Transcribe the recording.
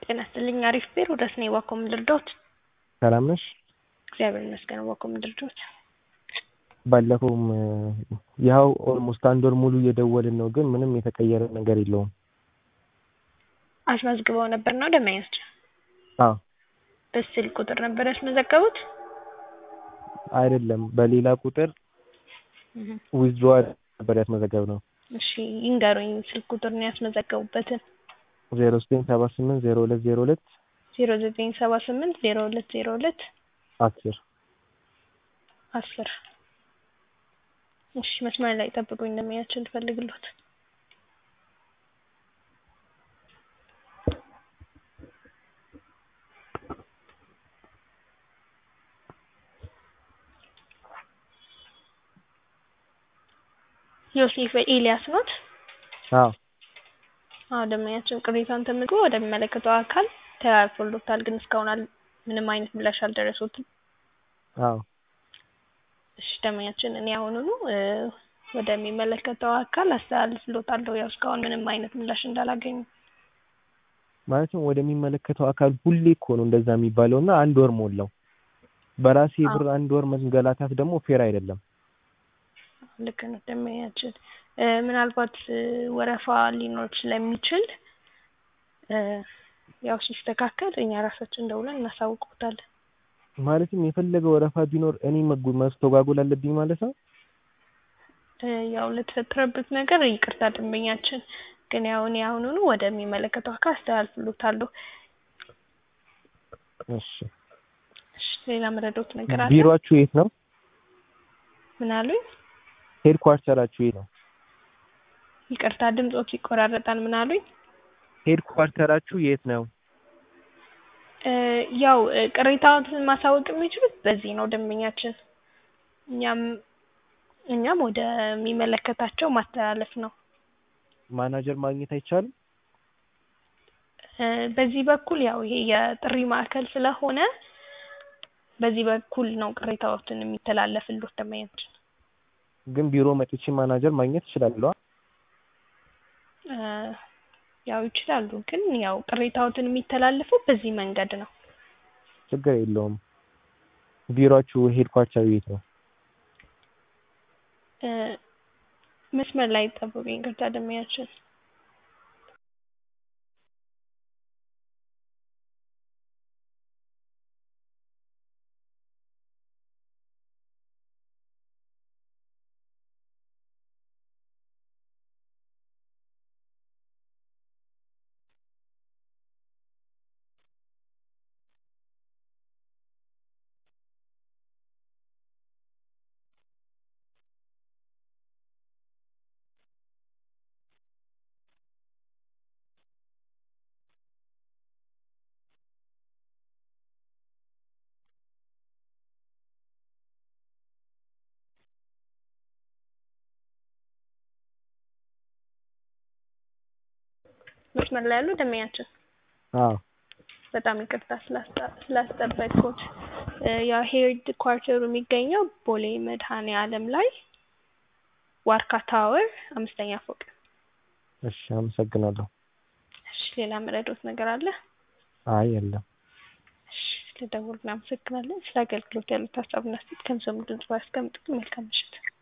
ጤና ይስጥልኝ አሪፍ ቢሮ ደስ ነኝ ዋኮ ምን ልርዳዎት? ሰላም ነሽ? እግዚአብሔር ይመስገን ዋኮ ምን ልርዳዎት? ባለፈውም ያው ኦልሞስት አንድ ወር ሙሉ እየደወልን ነው፣ ግን ምንም የተቀየረ ነገር የለውም። አስመዝግበው ነበር ነው ደንበኞች? አዎ በስልክ ቁጥር ነበር ያስመዘገቡት? አይደለም በሌላ ቁጥር ዊዝድሮ ነበር ያስመዘገብነው። እሺ ይንገሩኝ ስልክ ቁጥር ነው ያስመዘገቡበትን። ዜሮ ዘጠኝ ሰባ ስምንት ዜሮ ሁለት ዜሮ ሁለት ዜሮ ዘጠኝ ሰባ ስምንት ዜሮ ሁለት ዜሮ ሁለት አስር አስር እሺ መስመር ላይ ጠብቁኝ እንደሚያችን ልፈልግሎት ዮሴፍ ኤልያስ ኖት? አዎ አዎ ደንበኛችን ቅሬታውን ተመዝግቦ ወደሚመለከተው አካል ተላልፎሎታል፣ ግን እስካሁን አል ምንም አይነት ምላሽ አልደረሱትም። አዎ እሺ ደንበኛችን እኔ አሁኑኑ ወደሚመለከተው አካል አስተላልፍሎታለሁ። ያው እስካሁን ምንም አይነት ምላሽ እንዳላገኙ ማለትም ወደሚመለከተው አካል ሁሌ እኮ ነው እንደዛ የሚባለው እና አንድ ወር ሞላው። በራሴ ብር አንድ ወር መንገላታት ደግሞ ፌር አይደለም። ልክ ነው ደንበኛችን። ምናልባት ወረፋ ሊኖር ስለሚችል ያው ሲስተካከል እኛ ራሳችን ደውለን እናሳውቅዎታለን። ማለትም የፈለገ ወረፋ ቢኖር እኔ መስተጓጎል አለብኝ ማለት ነው? ያው ለተፈጠረበት ነገር ይቅርታ ደንበኛችን፣ ግን ያው እኔ አሁኑኑ ወደሚመለከተው አካል አስተላልፍሎታለሁ። እሺ እሺ ሌላ መረዳት ነገር አለ? ቢሮአችሁ የት ነው? ምን አሉኝ? ሄድኳርተራችሁ የት ነው? ይቅርታ ድምጾት ይቆራረጣል። ምን አሉኝ? ሄድኳርተራችሁ የት ነው? ያው ቅሬታዎትን ማሳወቅ የሚችሉት በዚህ ነው ደንበኛችን። እኛም እኛም ወደሚመለከታቸው ማስተላለፍ ነው። ማናጀር ማግኘት አይቻልም? በዚህ በኩል ያው ይሄ የጥሪ ማዕከል ስለሆነ በዚህ በኩል ነው ቅሬታዎትን የሚተላለፍልዎት ደንበኛችን። ግን ቢሮ መጥቼ ማናጀር ማግኘት እችላለሁ? ያው ይችላሉ፣ ግን ያው ቅሬታዎትን የሚተላለፈው በዚህ መንገድ ነው። ችግር የለውም። ቢሮአችሁ ሄድኳርተሩ የት ነው? መስመር ላይ ጠብቁኝ ይቅርታ ደንበኛችን። መስመር ላይ ያሉ ደንበኛችን አዎ በጣም ይቅርታ ስላስጠበቅኩት። ያው ሄድ ኳርተሩ የሚገኘው ቦሌ መድኃኔዓለም ላይ ዋርካ ታወር አምስተኛ ፎቅ። እሺ አመሰግናለሁ። እሺ ሌላ መረዳት ነገር አለ? አይ የለም። እሺ ስለደወሉ እናመሰግናለን። ስለ አገልግሎት ያሉት ሀሳብና አስተያየት ከምሰሙ ድምጽ ባያስቀምጡልን መልካም ምሽት።